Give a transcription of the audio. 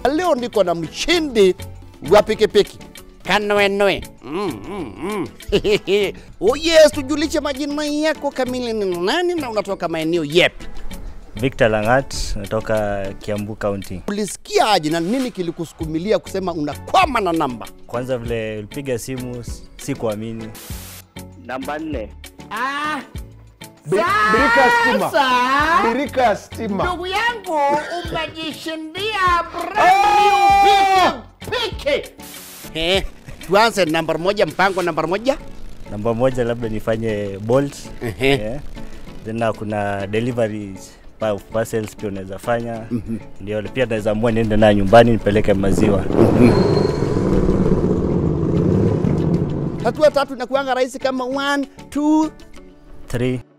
leo niko na mshindi wa pikipiki Kanwenoe. Mm, mm, mm. oh yes, tujulishe majina yako kamili ni nani na unatoka maeneo yepi? Victor Langat, natoka Kiambu County. Ulisikia aje na nini kilikusukumilia kusema unakwama na namba? Kwanza vile ulipiga simu si kuamini. Namba nne. Ah, Bi- Birika ya stima. sasa Birika ya stima. ndugu yangu umejishindia brand new pikipiki. Eh, tuanze namba moja, mpango namba moja. Namba moja labda nifanye Bolt. Ehe. Yeah. Then na kuna deliveries pa- parcels pia unaweza fanya. Ndio pia naweza amua niende nayo nyumbani nipeleke maziwa. Hatua tatu inakuanga rahisi kama one, two, Three.